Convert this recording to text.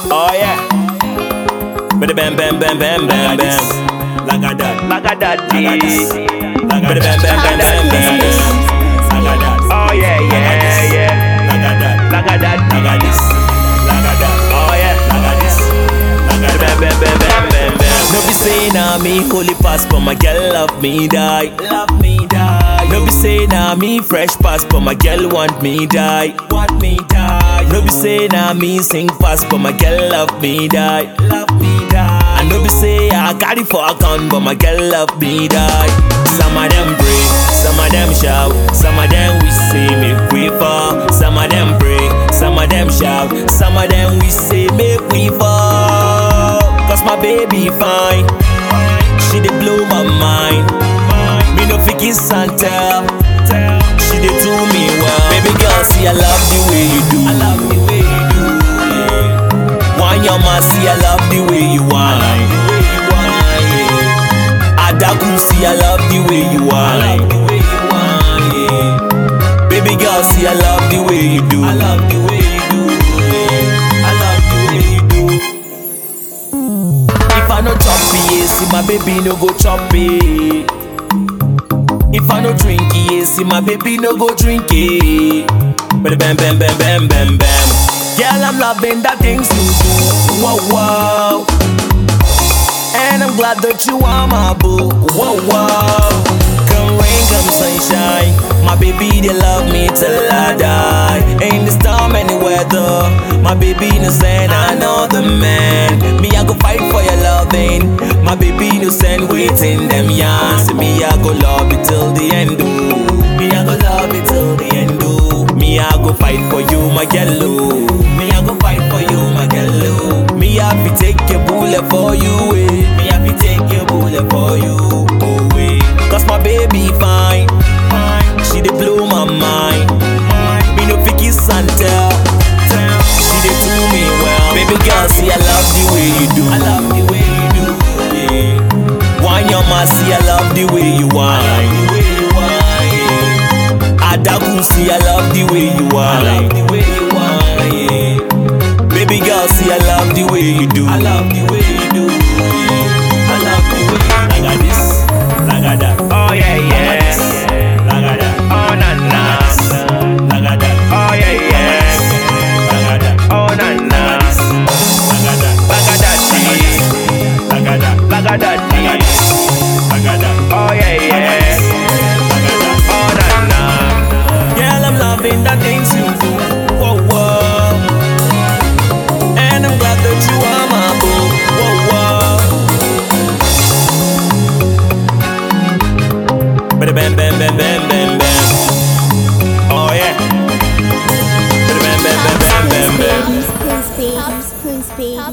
Oh yeah. Bada bam bam bam bam bam bam. Like a that, like a that, Like this. this. Bada bam bam bam bam bam bam. Like a that. Oh yeah, yeah, yeah. Like a that, Like a that. like a this. Like a that. Oh yeah. Like a this. Like a Bam, that. bam, bam, bam, bam, bam. No be say na me holy pass, but my girl love me die. Love me die. No be say na me fresh pass, but my girl want me die. Want me die. No be say na me sing fast, but my girl love me die. Love me die. And no be say I carry for account, but my girl love me die. Some of them pray, some of them shout, some of them we say make we fall. Some of them pray, some of them shout, some of them we say make we fall. Cause my baby fine, she dey blow my mind. Me no fit kiss and tell, she dey do me well. Baby girl, see I love the way you do. I love the way you do. Yeah. Wine your man, see I love the way you whine. Adaku, see I love the way you whine. Yeah. Baby girl, see I love the way you do. I love the way you do. Yeah. I love the way you do. If I no chop it, see my baby no go chop it. If I no drink it, see my baby no go drink it. Bam bam bam bam bam bam bam. Girl, I'm loving the things you do. Whoa whoa. And I'm glad that you are my boo. Whoa whoa. Come rain, come sunshine. My baby they love me till I die. Ain't the storm any weather. My baby no send another man. Me I go fight for your loving. My baby no send waiting them yarns. Me I go love it till the end. Ooh. Me I go love it till the end. Ooh. Me I go fight for you, my yellow. Me I go fight for you, my yellow. Me I fi take your bullet for you, eh. Me I fi take your bullet for you, oh, eh. Cause my baby fine, fine. She dey blow my mind. Me no fi kiss and tell. She dey do me well. Baby girl, see I love the way you do. I love the way you do. Yeah. Wine your man, see I love the way you whine. Adaku, see I love the way you whine. I love the way you whine. Yeah. Baby girl, see I love the way you do. I love the way you do. Yeah. I love the way. Like a this, like a that. Oh yeah, yeah. Like a that. Oh na na. Like a that. Oh yeah, yeah. Like a that. Oh na na. Like a that. Like a that. Like a that. Like a that. Like a that. Oh yeah, yeah. Oh na na. Girl, I'm loving the things you do. Whoa, whoa. And I'm glad that you are my boo. Whoa, whoa. Bada bam, bam, bam, bam, bam, bam. Oh, yeah. Bada bam, bam, bam, bam, bam, bam. Please, please, please, please.